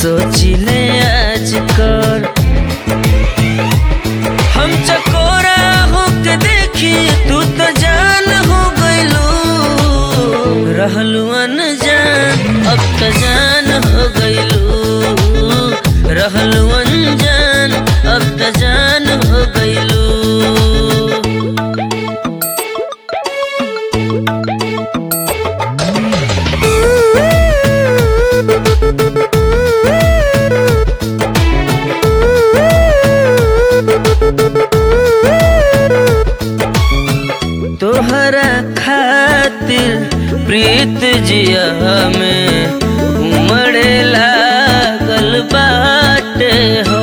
सोचिले आजकल हम चकोरा होके देखी तू तो जान हो गइलू रहलू अनजान अब तो जान हो गइलू रहलू अनजान अब तो जान हो गइलू तोहरा खातिर प्रीत जिया में उमड़े लागल बाटे हो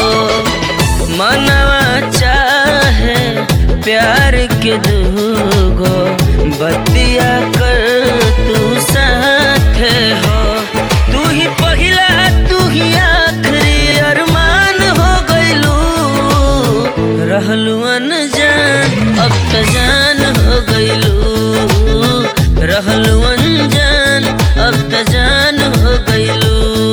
मनवा चाहे प्यार के दूगो बतिया कर तू साथ हो तू ही पहिला तू ही आखिरी अरमान हो गइलू रहलू अनजान अब तो जान हो गइलू रहलू अनजान अब तो जान हो गइलू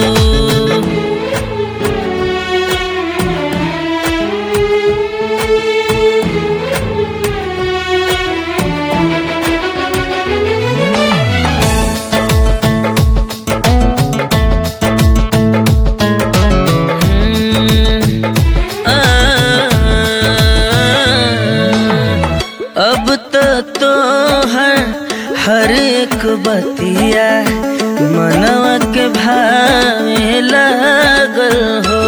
अब तो तोहर हर एक बतिया मनवा के भावे लागल हो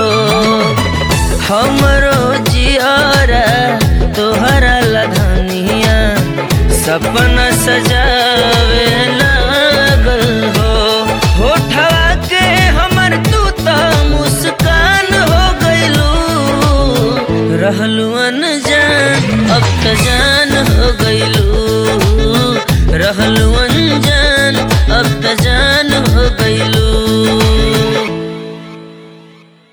हमरो जियारा तोहरा लधनिया सपना सजावे लागल हो होठवा के हमर तू तो मुस्कान हो गइलू रहलू अनजान अब तो जान हो गइलू रहलू अनजान अब तो